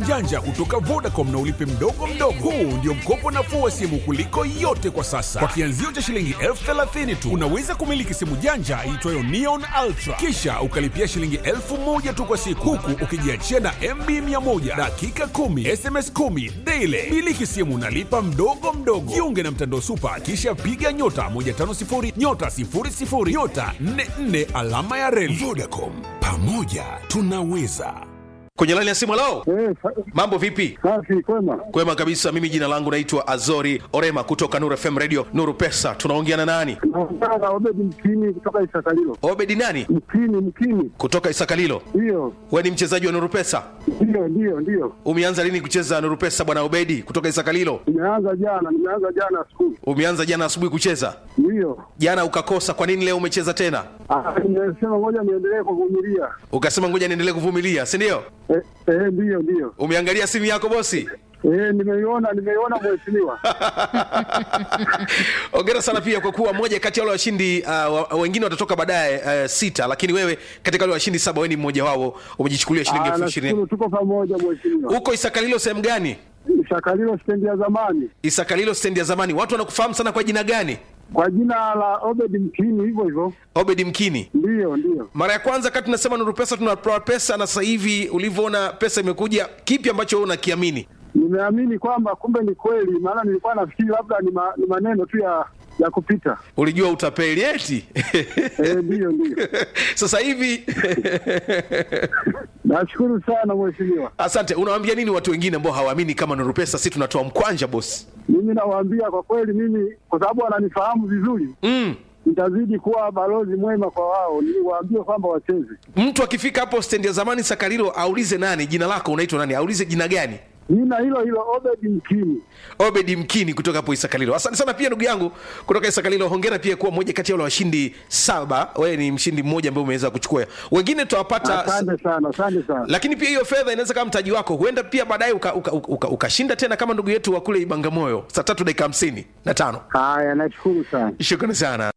janja kutoka Vodacom na ulipe mdogo mdogo. Huu ndio mkopo nafuu wa simu kuliko yote kwa sasa. Kwa kianzio cha shilingi elfu thelathini tu unaweza kumiliki simu janja iitwayo Neon Ultra, kisha ukalipia shilingi elfu moja tu kwa siku, huku ukijiachia na MB 100 dakika 10 SMS 10 daily. Miliki simu nalipa mdogo mdogo. Jiunge na mtandao Super, kisha piga nyota 150 nyota 00 nyota 44 alama ya reli. Vodacom, pamoja tunaweza. kwenye laini ya simu lao Eh, sa- mambo vipi safi kwema. kwema kabisa mimi jina langu naitwa azori orema kutoka nuru fm radio nuru pesa tunaongea na nani Naongea na Obedi Mkini kutoka Isakalilo. obedi nani Mkini, Mkini, kutoka isakalilo ndiyo we ni mchezaji wa nuru pesa ndiyo ndiyo ndiyo. umeanza lini kucheza nuru pesa bwana obedi kutoka isakalilo Nimeanza jana, nimeanza jana asubuhi, umeanza jana asubuhi kucheza ndiyo. jana ukakosa kwa nini leo umecheza tena Ah, Nimesema ngoja niendelee kuvumilia. ukasema ngoja niendelee kuvumilia si ndio Eh, eh, ndiyo ndiyo. umeangalia simu yako bosi Eh, nimeiona nimeiona mheshimiwa. ongera sana pia kwa kuwa moja kati ya wale washindi uh, wa- wengine watatoka baadaye uh, sita lakini wewe katika wale washindi saba wewe ni mmoja wao umejichukulia shilingi Ah, elfu ishirini nashukuru tuko pamoja mheshimiwa. huko isakalilo sehemu gani Isakalilo stendi ya zamani isakalilo stendi ya zamani watu wanakufahamu sana kwa jina gani kwa jina la Obedi Mkini, hivyo hivyo. obedi mkini Ndiyo ndiyo. mara ya kwanza kati tunasema nuru pesa tunatoa pesa na sasa hivi ulivyoona pesa imekuja kipi ambacho wewe unakiamini Nimeamini kwamba kumbe ni kweli, maana nilikuwa nafikiri labda ni, ma, ni maneno tu ya ya kupita. ulijua utapeli eti Eh, ndiyo ndiyo. sasa hivi Nashukuru sana mheshimiwa. asante unawaambia nini watu wengine ambao hawaamini kama nuru pesa si tunatoa mkwanja bosi Mimi nawaambia kwa kweli, mimi kwa sababu wananifahamu vizuri, mm. nitazidi kuwa balozi mwema kwa wao, niwaambie kwamba wacheze. mtu akifika hapo stendi ya zamani sakarilo aulize nani jina lako unaitwa nani aulize jina gani Jina hilo hilo Obedi Mkini. obedi mkini kutoka hapo isakalilo asante sana pia ndugu yangu kutoka isakalilo hongera pia kuwa moja kati ya wale washindi saba wewe ni mshindi mmoja ambaye umeweza kuchukua wengine tutawapata Asante sana, asante sana. lakini pia hiyo fedha inaweza kama mtaji wako huenda pia baadaye ukashinda uka, uka, uka ukashinda tena kama ndugu yetu wa kule ibangamoyo saa tatu dakika hamsini na tano Haya, nashukuru sana. shukrani sana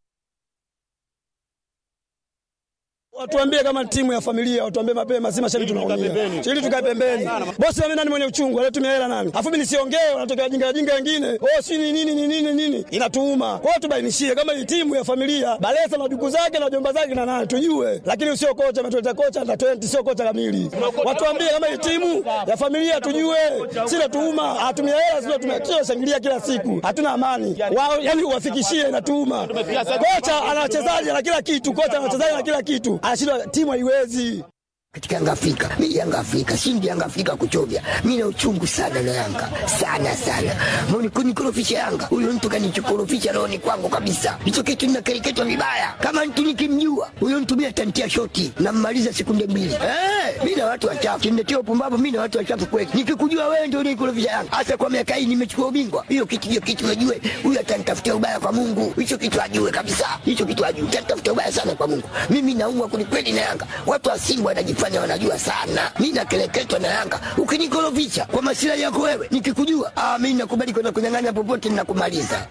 Watuambie kama timu ya familia, watuambie mapema, si mashabiki tunaumia. Ili tukae pembeni. Bosi mimi nani mwenye uchungu, alitumia hela nani? Afu mimi nisiongee, wanatokea jinga jinga wengine. Oh, si ni nini ni nini nini? Inatuuma. Kwa hiyo tubainishie kama hii timu ya familia, Balesa na duku zake na jomba zake na nani tujue. Lakini sio kocha ametuleta kocha na 20 sio kocha kamili. Watuambie kama hii timu ya familia tujue. Si natuuma, hatumia hela sio tumia shangilia kila siku. Hatuna amani. Wao yani uwafikishie inatuuma. Kocha ana wachezaji na kila kitu, kocha ana wachezaji na kila kitu. Anashindwa timu haiwezi. katika Yanga Afrika. Mimi Yanga Afrika, shindi Yanga Afrika kuchovya. Mimi na uchungu sana na Yanga. Sana sana. Mbona kunikorofisha Yanga? Huyo mtu kanichokorofisha roho ni kwangu kabisa. Hicho kitu ninakereketwa vibaya. Kama mtu nikimjua, huyo mtu mimi atantia shoti na mmaliza sekunde mbili. Eh, mimi na watu wachafu. Kimletea upumbavu mimi na watu wachafu kweli. Nikikujua wewe ndio unikorofisha Yanga. Hasa kwa miaka hii nimechukua ubingwa. Hiyo kitu hiyo kitu najue. Huyo atanitafutia ubaya kwa Mungu. Hicho kitu ajue kabisa. Hicho kitu ajue. Atanitafutia ubaya sana kwa Mungu. Mimi naumwa kwelikweli na Yanga. Watu wa Simba wanajifanya wanajua sana. Mimi nakeleketwa na Yanga. Ukinikorofisha kwa masilahi yako wewe, nikikujua, ah, mimi nakubali kwenda kunyang'anya popote ninakumaliza.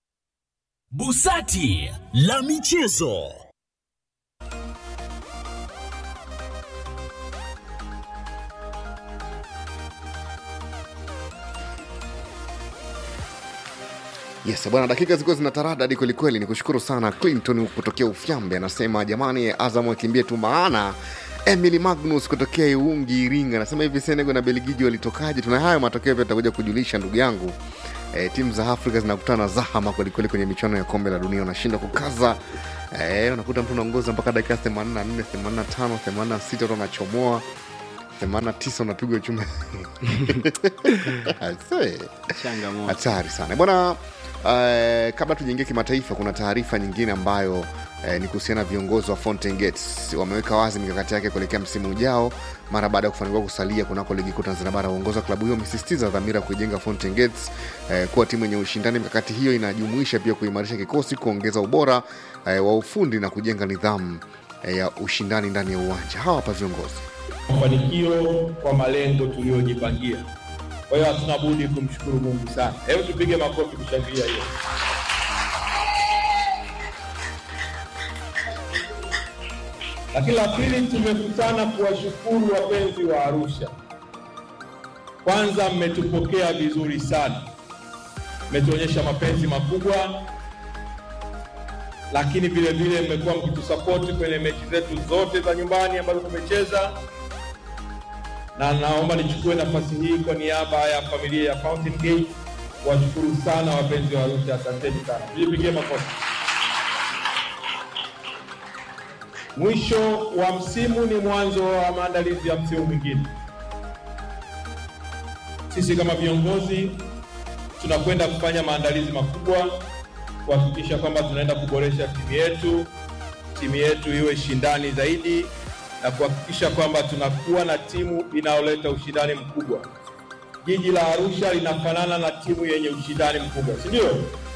Busati la michezo. Yes, bwana, dakika zilikuwa zina taradadi kwelikweli. Ni kushukuru sana Clinton kutokea Ufyambe, anasema jamani, Azam wakimbie tu, maana Emily Magnus kutokea Iungi, Iringa, anasema hivi Senegal na Belgiji walitokaje? Tuna hayo matokeo pia tutakuja kujulisha ndugu yangu. E, timu za Afrika zinakutana zahama kwelikweli kwenye michuano ya kombe la dunia, unashinda kukaza e, unakuta mtu unaongoza mpaka dakika 84, 85, 86 watu wanachomoa 89 unapigwa chuma Aisee hatari sana bwana uh, kabla tujaingia kimataifa kuna taarifa nyingine ambayo uh, ni kuhusiana na viongozi wa Fountain Gates wameweka wazi mikakati yake kuelekea msimu ujao mara baada ya kufanikiwa kusalia kunako ligi kuu Tanzania bara. Uongozi wa klabu hiyo umesisitiza dhamira ya kuijenga Fountain Gates uh, kuwa timu yenye ushindani. Mikakati hiyo inajumuisha pia kuimarisha kikosi, kuongeza ubora uh, wa ufundi na kujenga nidhamu uh, ya ushindani ndani ya uwanja. Hawa hapa viongozi mafanikio kwa malengo tuliyojipangia. Kwa hiyo hatuna budi kumshukuru Mungu sana. Hebu tupige makofi kushangilia hiyo. Lakini la pili, tumekutana kuwashukuru wapenzi wa Arusha Kwanza, mmetupokea vizuri sana, mmetuonyesha mapenzi makubwa, lakini vile vile mmekuwa mkitusapoti kwenye mechi zetu zote za nyumbani ambazo tumecheza, na naomba nichukue nafasi hii kwa niaba ya familia ya Fountain Gate kuwashukuru sana wapenzi wa Arusha, asanteni sana, tujipigie makofi. Mwisho wa msimu ni mwanzo wa maandalizi ya msimu mwingine. Sisi kama viongozi tunakwenda kufanya maandalizi makubwa kuhakikisha kwamba tunaenda kuboresha timu yetu, timu yetu iwe shindani zaidi na kuhakikisha kwamba tunakuwa na timu inayoleta ushindani mkubwa. Jiji la Arusha linafanana na timu yenye ushindani mkubwa, si ndio?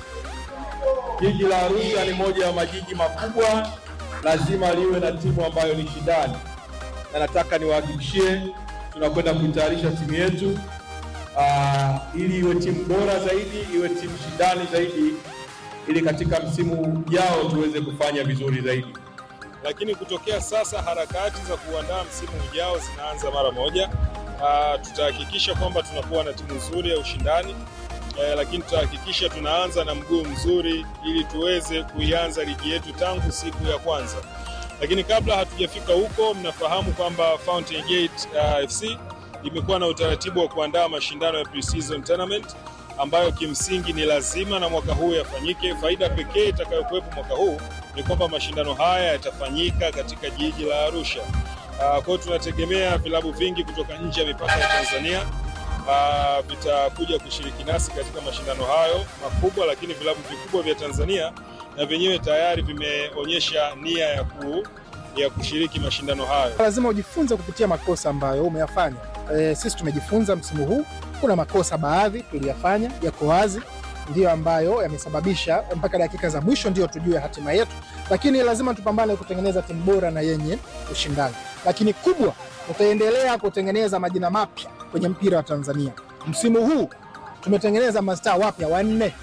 Jiji la Arusha ni moja ya majiji makubwa, lazima liwe na timu ambayo ni shindani, na nataka niwahakikishie tunakwenda kuitayarisha timu yetu uh, ili iwe timu bora zaidi, iwe timu shindani zaidi, ili katika msimu ujao tuweze kufanya vizuri zaidi. lakini kutokea sasa harakati za kuandaa msimu ujao zinaanza mara moja. Uh, tutahakikisha kwamba tunakuwa na timu nzuri ya ushindani eh, lakini tutahakikisha tunaanza na mguu mzuri ili tuweze kuianza ligi yetu tangu siku ya kwanza. Lakini kabla hatujafika huko, mnafahamu kwamba Fountain Gate uh, FC imekuwa na utaratibu wa kuandaa mashindano ya pre-season tournament ambayo kimsingi ni lazima na mwaka huu yafanyike. Faida pekee itakayokuwepo mwaka huu ni kwamba mashindano haya yatafanyika katika jiji la Arusha. Uh, kwa hiyo tunategemea vilabu vingi kutoka nje ya mipaka ya Tanzania uh, vitakuja kushiriki nasi katika mashindano hayo makubwa, lakini vilabu vikubwa vya Tanzania na vyenyewe tayari vimeonyesha nia ya, ku, ya kushiriki mashindano hayo. lazima ujifunze kupitia makosa ambayo umeyafanya. E, sisi tumejifunza msimu huu, kuna makosa baadhi tuliyafanya yako wazi, ndiyo ambayo yamesababisha mpaka dakika za mwisho ndio tujue hatima yetu, lakini lazima tupambane kutengeneza timu bora na yenye ushindani. Lakini kubwa, tutaendelea kutengeneza majina mapya kwenye mpira wa Tanzania. Msimu huu tumetengeneza mastaa wapya wanne.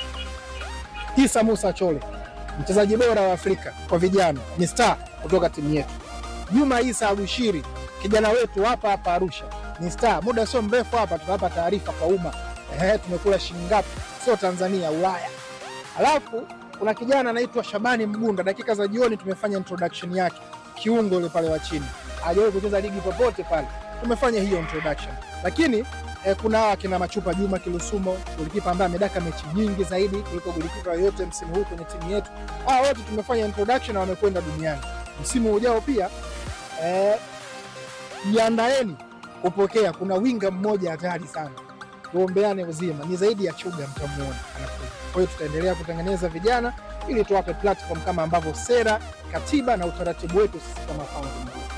Isa Musa Chole, mchezaji bora wa Afrika kwa vijana, ni star kutoka timu yetu. Juma Isa Abushiri, kijana wetu hapa hapa Arusha, ni star. Muda sio mrefu hapa tutawapa taarifa kwa umma, ehe, tumekula shilingi ngapi, sio Tanzania, Ulaya. Alafu kuna kijana anaitwa Shabani Mgunda, dakika za jioni tumefanya introduction yake, kiungo yule pale wa chini, hajawahi kucheza ligi popote pale, tumefanya hiyo introduction. Lakini eh, kuna hawa kina Machupa Juma Kilusumo, golikipa ambaye amedaka mechi nyingi zaidi kuliko golikipa yoyote msimu huu kwenye timu yetu. Hawa wote tumefanya introduction na wamekwenda duniani. Msimu ujao pia eh, jiandaeni kupokea, kuna winga mmoja hatari sana, tuombeane uzima, ni zaidi ya Chuga, mtamuona anakuja. Kwa hiyo tutaendelea kutengeneza vijana ili tuwape platform kama ambavyo sera, katiba na utaratibu wetu sisi kama Fountain Gate.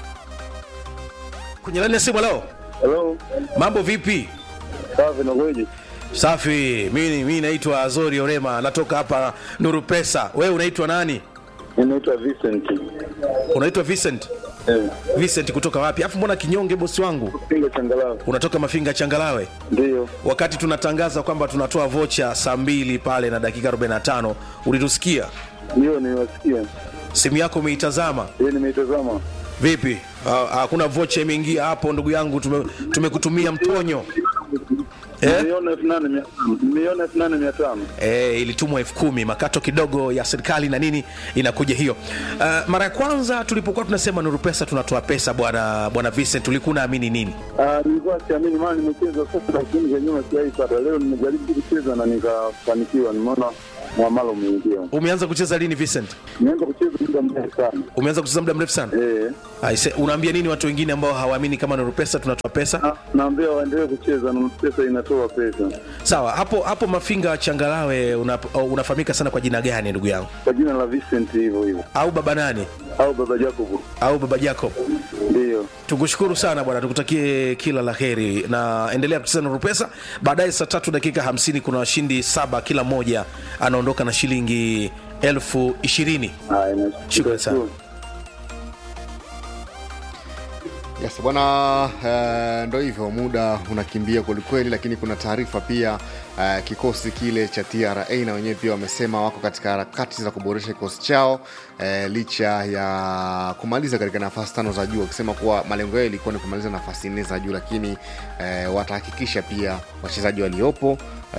kwenye laini ya simu leo Hello. mambo vipi Safi na kweje? safi mimi mimi naitwa azori orema natoka hapa nuru pesa wewe unaitwa nani Ninaitwa Vincent. unaitwa vincent Eh, vincent kutoka wapi afu mbona kinyonge bosi wangu Pinga changalawe. unatoka mafinga changalawe Ndio. wakati tunatangaza kwamba tunatoa vocha saa mbili pale na dakika 45 ulitusikia Ndio niwasikia. simu yako umeitazama Yeye nimeitazama. vipi Ah, hakuna vocha imeingia hapo ndugu yangu tume- tumekutumia mtonyo eh? Nimeiona elfu nane mia tano. Nimeiona elfu nane mia tano. e, ilitumwa elfu kumi makato kidogo ya serikali na nini inakuja hiyo uh, mara ya kwanza tulipokuwa tunasema nuru pesa tunatoa pesa bwana bwana vincent ulikuwa unaamini nini Ah, nilikuwa siamini maana nimecheza sasa lakini za nyuma sijaipata. Leo nimejaribu kucheza na nikafanikiwa. Nimeona mwamala umeingia. umeanza kucheza lini vincent Nimeanza kucheza muda mrefu sana. umeanza kucheza muda mrefu sana Eh. Aise, unaambia nini watu wengine ambao hawaamini kama nuru pesa tunatoa pesa Na- Naambia waendelee kucheza na pesa inatoa pesa. sawa hapo hapo mafinga changalawe una, unafahamika sana kwa jina gani ndugu yangu Kwa jina la Vincent hivyo hivyo. au baba nani Au baba Jacob. au baba jacob Ndio. tukushukuru sana bwana tukutakie kila la heri na endelea kucheza nuru pesa baadaye saa tatu dakika hamsini kuna washindi saba kila mmoja anaondoka na shilingi elfu ishirini Haya, Shukrani sana. Yes, bwana uh, ndo hivyo muda unakimbia kwelikweli lakini kuna taarifa pia uh, kikosi kile cha tra na wenyewe pia wamesema wako katika harakati za kuboresha kikosi chao uh, licha ya kumaliza katika nafasi tano za juu wakisema kuwa malengo yao ilikuwa ni kumaliza nafasi nne za juu lakini uh, watahakikisha pia wachezaji waliopo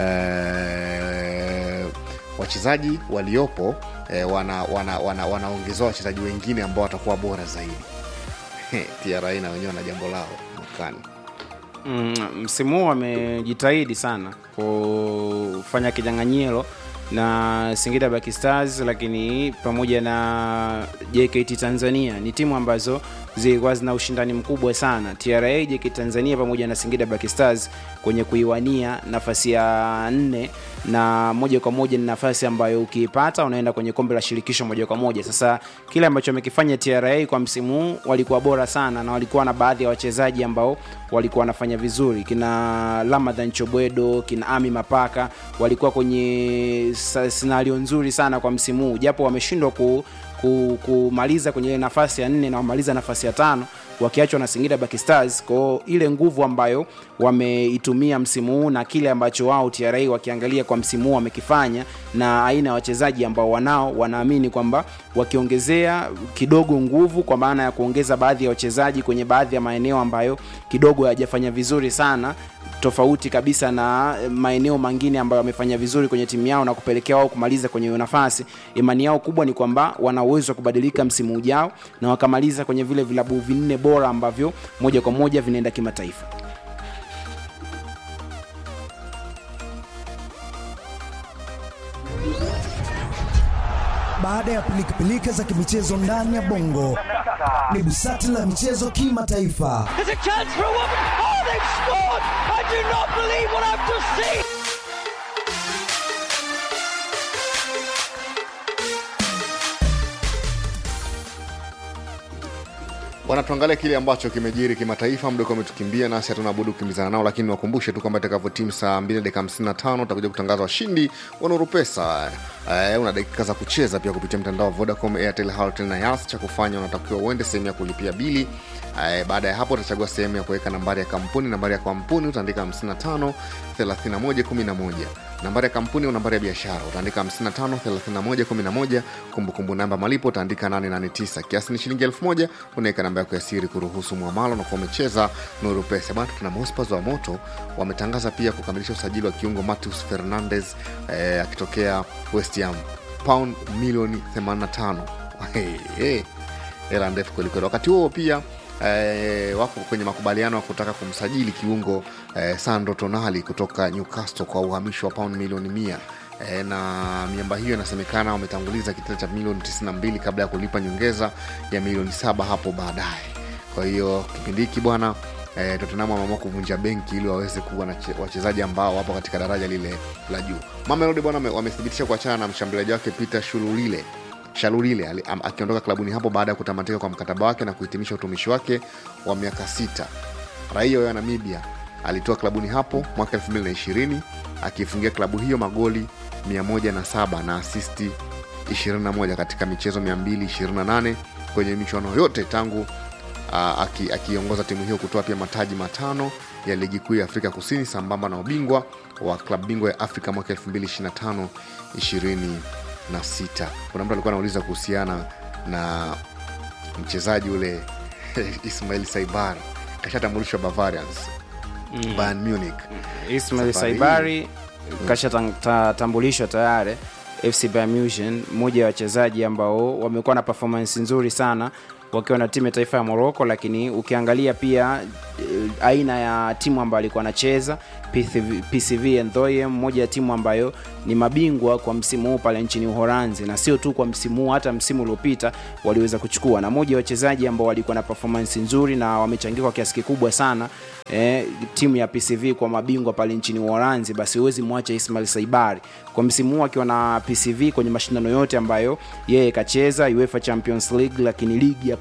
uh, wachezaji waliopo eh, wana, wana, wana, wanaongezewa wachezaji wengine ambao watakuwa bora zaidi TRA na wenyewe wana jambo lao mwakani. Mm, msimu huu wamejitahidi sana kufanya kinyang'anyiro na Singida Black Stars, lakini pamoja na JKT Tanzania ni timu ambazo zilikuwa zina ushindani mkubwa sana. TRA, JKT Tanzania pamoja na Singida Black Stars kwenye kuiwania nafasi ya nne, na moja kwa moja ni nafasi ambayo ukiipata unaenda kwenye kombe la shirikisho moja kwa moja. Sasa kile ambacho wamekifanya TRA kwa msimu huu, walikuwa bora sana na walikuwa na baadhi ya wachezaji ambao walikuwa wanafanya vizuri, kina Ramadhan Chobwedo, kina Ami Mapaka walikuwa kwenye sa- scenario nzuri sana kwa msimu huu, japo wameshindwa ku, ku, kumaliza kwenye ile nafasi ya nne na wamaliza nafasi ya tano wakiachwa na Singida Black Stars. Kwa ile nguvu ambayo wameitumia msimu huu na kile ambacho wao TRA wakiangalia kwa msimu huu wamekifanya na aina ya wachezaji ambao wanao, wanaamini kwamba wakiongezea kidogo nguvu, kwa maana ya kuongeza baadhi ya wachezaji kwenye baadhi ya maeneo ambayo kidogo hayajafanya vizuri sana tofauti kabisa na maeneo mengine ambayo wamefanya vizuri kwenye timu yao na kupelekea wao kumaliza kwenye hiyo nafasi. Imani yao kubwa ni kwamba wana uwezo wa kubadilika msimu ujao na wakamaliza kwenye vile vilabu vinne bora ambavyo moja kwa moja vinaenda kimataifa. Baada ya pilikapilika za kimichezo ndani ya bongo, ni busati la michezo kimataifa. There's a chance for a woman. Oh, they've scored! I do not believe what I've just seen. Bwana, tuangalie kile ambacho kimejiri kimataifa. Muda ukiwa umetukimbia, nasi hatuna budi kukimbizana nao, lakini niwakumbushe tu kwamba itakavyotimu saa 2 dakika 55 utakuja kutangaza washindi wa Nuru Pesa. Eh, una dakika za kucheza pia kupitia mtandao wa Vodacom, Airtel, Halotel na Yas. Cha kufanya unatakiwa uende sehemu ya kulipia bili. Eh, baada ya hapo utachagua sehemu ya kuweka nambari ya kampuni. Nambari ya kampuni utaandika 55 31 11 nambari ya kampuni au nambari ya biashara utaandika 55 31 11 kumbukumbu namba malipo utaandika 889 kiasi ni shilingi 1000 unaweka namba yako ya siri kuruhusu mwamalo na kuwa umecheza nuru pesa bana tuna Hotspurs wa moto wametangaza pia kukamilisha usajili wa kiungo Matheus Fernandez eh, akitokea West Ham pound milioni 85 hey, hey. hela ndefu kwelikweli wakati huo pia eh, wako kwenye makubaliano ya kutaka kumsajili kiungo eh, Sandro Tonali kutoka Newcastle kwa uhamisho wa pound milioni mia e, na miamba hiyo inasemekana wametanguliza kitita cha milioni 92 kabla ya kulipa nyongeza ya milioni saba hapo baadaye kwa hiyo kipindi hiki bwana e, Tottenham wameamua kuvunja benki ili waweze kuwa na che- wachezaji ambao wapo katika daraja lile la juu Mamelodi bwana wame- wamethibitisha kuachana na mshambuliaji wake Peter Shululile Shalulile ali- am- akiondoka klabuni hapo baada ya kutamatika kwa mkataba wake na kuhitimisha utumishi wake wa miaka sita. Raia wa Namibia alitoa klabuni hapo mwaka 2020 akiifungia klabu hiyo magoli 107 na asisti 21 katika michezo 228 kwenye michuano yote tangu ah, aki- akiongoza timu hiyo kutoa pia mataji matano ya ligi kuu ya Afrika Kusini sambamba na ubingwa wa klabu bingwa ya Afrika mwaka 2025 26. Kuna mtu alikuwa anauliza kuhusiana na mchezaji ule Ismail Saibar kashatambulishwa Bavarians Mm. Bayern Munich. Ismail Safari hii- Saibari kashatambulishwa tayari FC Bayern Munich, mmoja ya wachezaji ambao wamekuwa na performance nzuri sana wakiwa na timu ya taifa ya Morocco, lakini ukiangalia pia eh, aina ya timu ambayo alikuwa anacheza PCV, PCV Eindhoven, moja ya timu ambayo ni mabingwa kwa msimu huu pale nchini Uholanzi, na sio tu kwa msimu huu, hata msimu uliopita waliweza kuchukua, na moja ya wachezaji ambao walikuwa na performance nzuri na wamechangia kwa kiasi kikubwa sana eh, timu ya PCV kwa mabingwa pale nchini Uholanzi, basi huwezi mwacha Ismail Saibari kwa msimu huu akiwa na PCV kwenye mashindano yote ambayo yeye kacheza, UEFA Champions League, lakini ligi ya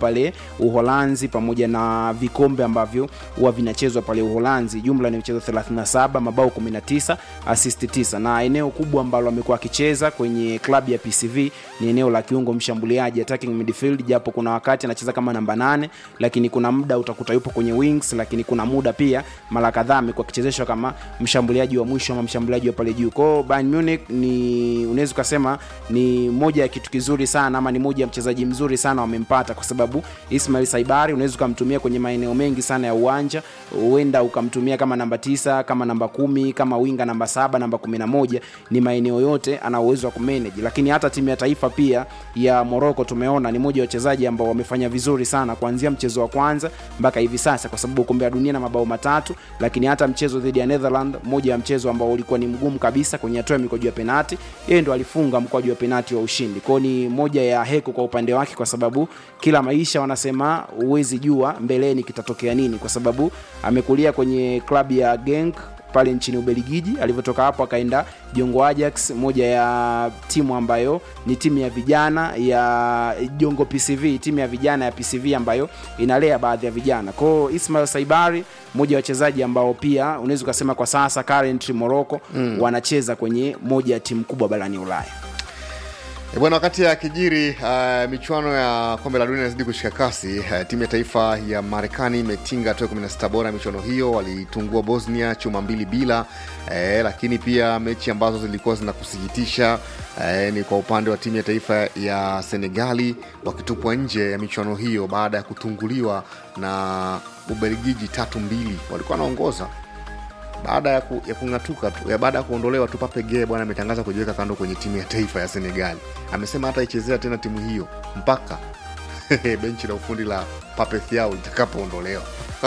pale uholanzi pamoja na vikombe ambavyo huwa vinachezwa pale uholanzi jumla ni michezo 37 mabao 19 assist 9 na eneo kubwa ambalo amekuwa akicheza kwenye klabu ya pcv ni eneo la kiungo mshambuliaji attacking midfield japo kuna wakati anacheza kama namba 8 lakini kuna muda utakuta yupo kwenye wings lakini kuna muda pia mara kadhaa amekuwa akichezeshwa kama mshambuliaji wa mwisho ama mshambuliaji wa pale juu kwao Bayern Munich ni unaweza ukasema ni moja ya kitu kizuri sana ama ni moja ya mchezaji mzuri sana wamempata kwa sababu Ismail Saibari unaweza ukamtumia kwenye maeneo mengi sana ya uwanja huenda ukamtumia kama namba tisa kama namba kumi kama winga namba saba namba kumi na moja ni maeneo yote ana uwezo wa kumanage lakini hata timu ya taifa pia ya Morocco tumeona ni moja ya wachezaji ambao wamefanya vizuri sana kuanzia mchezo wa kwanza mpaka hivi sasa kwa sababu kombe la dunia na mabao matatu lakini hata mchezo dhidi ya Netherland moja ya mchezo ambao ulikuwa ni mgumu kabisa kwenye hatua ya mikwaju ya penati yeye ndo alifunga mkwaju wa penati wa ushindi kwao ni moja ya heko kwa upande wake kwa sababu kila maisha wanasema huwezi jua mbeleni kitatokea nini kwa sababu amekulia kwenye klabu ya Genk pale nchini Ubelgiji. Alivyotoka hapo akaenda Jongo Ajax, moja ya timu ambayo ni timu ya vijana ya Jongo PCV, timu ya vijana ya PCV ambayo inalea baadhi ya vijana. Kwa hiyo Ismail Saibari, mmoja wa wachezaji ambao pia unaweza ukasema kwa sasa currently Morocco Mm. wanacheza kwenye moja ya timu kubwa barani Ulaya. E bwana, wakati ya kijiri uh, michuano ya kombe la dunia inazidi kushika kasi. Uh, timu ya taifa ya Marekani imetinga hatua ya 16 bora ya michuano hiyo, walitungua Bosnia chuma mbili bila. Eh, lakini pia mechi ambazo zilikuwa zina kusikitisha eh, ni kwa upande wa timu ya taifa ya Senegali wakitupwa nje ya michuano hiyo baada ya kutunguliwa na Ubelgiji tatu mbili. Walikuwa wanaongoza baada ya, ku, ya kung'atuka tu ya baada ya kuondolewa tu Pape Gueye bwana ametangaza kujiweka kando kwenye timu ya taifa ya Senegal. Amesema hata ichezea tena timu hiyo mpaka benchi la ufundi la Pape Thiaw litakapoondolewa.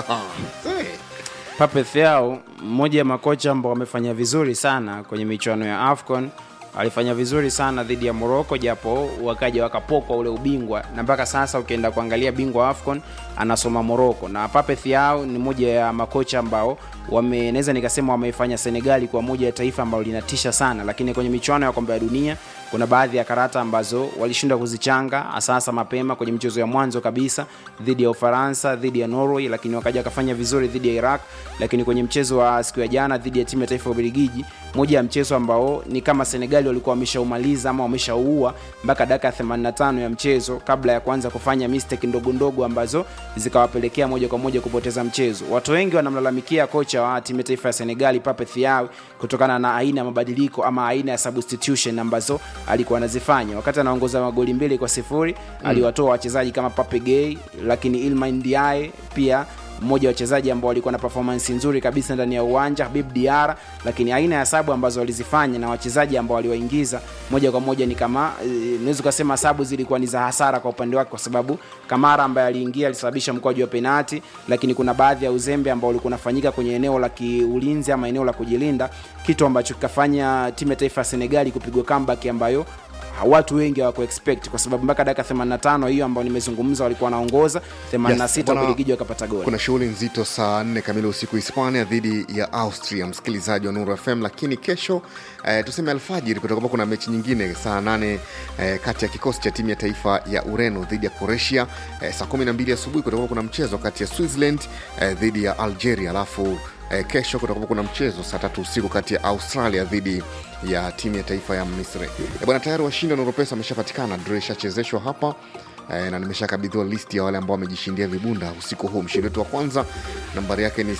Pape Thiaw, mmoja ya makocha ambao wamefanya vizuri sana kwenye michuano ya AFCON, alifanya vizuri sana dhidi ya Morocco, japo wakaja wakapokwa ule ubingwa, na mpaka sasa ukienda kuangalia bingwa wa AFCON anasoma Morocco. Na Pape Thiaw ni moja ya makocha ambao wame naweza nikasema wameifanya Senegali kwa moja ya taifa ambalo linatisha sana, lakini kwenye michuano ya kombe la dunia kuna baadhi ya karata ambazo walishindwa kuzichanga hasahasa mapema kwenye michezo ya mwanzo kabisa dhidi ya Ufaransa, dhidi ya Norway, lakini wakaja wakafanya vizuri dhidi ya Iraq. Lakini kwenye mchezo wa siku ya jana dhidi ya timu ya taifa ya Ubelgiji, moja ya mchezo ambao ni kama Senegali walikuwa wameshaumaliza ama wameshauua mpaka dakika ya 85 ya mchezo kabla ya kuanza kufanya mistake ndogo ndogo ambazo zikawapelekea moja kwa moja kupoteza mchezo. Watu wengi wanamlalamikia kocha wa timu ya taifa ya Senegali Pape Thiaw kutokana na aina ya mabadiliko ama aina ya substitution ambazo alikuwa anazifanya wakati anaongoza magoli mbili kwa sifuri Mm. aliwatoa wachezaji kama Pape Gueye, lakini Iliman Ndiaye pia mmoja wa wachezaji ambao walikuwa na performance nzuri kabisa ndani ya uwanja Habib Diara, lakini aina ya sabu ambazo walizifanya na wachezaji ambao waliwaingiza moja kwa moja ni kama eh, unaweza ukasema sabu zilikuwa ni za hasara kwa upande wake, kwa sababu Kamara ambaye aliingia alisababisha mkwaju wa penati, lakini kuna baadhi ya uzembe ambao ulikuwa unafanyika kwenye eneo la kiulinzi ama eneo la kujilinda, kitu ambacho kikafanya timu ya taifa ya Senegali kupigwa comeback ambayo watu wengi hawaku expect kwa sababu mpaka dakika 85 hiyo ambayo nimezungumza walikuwa wanaongoza 86 bwana, Ubelgiji wakapata goli. Kuna shughuli nzito saa nne kamili usiku Hispania dhidi ya Austria, msikilizaji wa Nuru FM. Lakini kesho eh, tuseme alfajiri, kutakuwa kuna mechi nyingine saa nane eh, kati ya kikosi cha timu ya taifa ya Ureno dhidi ya Croatia. Eh, saa kumi na mbili asubuhi kutakuwa kuna mchezo kati ya Switzerland eh, dhidi ya Algeria, alafu eh, kesho kutakuwa kuna mchezo saa tatu usiku kati ya Australia dhidi ya timu ya taifa ya Misri. Eh, bwana tayari washindi wa Nuru Pesa wameshapatikana, draw ishachezeshwa hapa eh, na nimeshakabidhiwa listi ya wale ambao wamejishindia vibunda usiku huu. Mshindi wetu wa kwanza nambari yake ni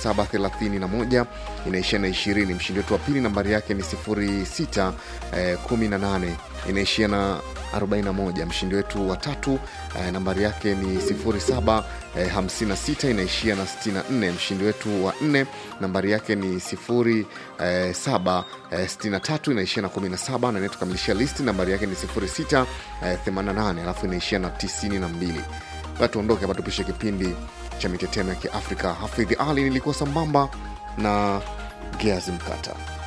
0731 inaishia na 20. Mshindi wetu wa pili nambari yake ni 0618 inaishia na 41. Mshindi wetu wa tatu eh, nambari yake ni 0756 inaishia na 64. Mshindi wetu wa nne nambari yake ni 0763 inaishia na 17, na inayetukamilishia listi nambari yake ni 0688 alafu inaishia na 92. Basi tuondoke hapa, tupishe kipindi cha mitetemo ya Kiafrika. Hafidhi Ali nilikuwa sambamba na Geazi Mkata.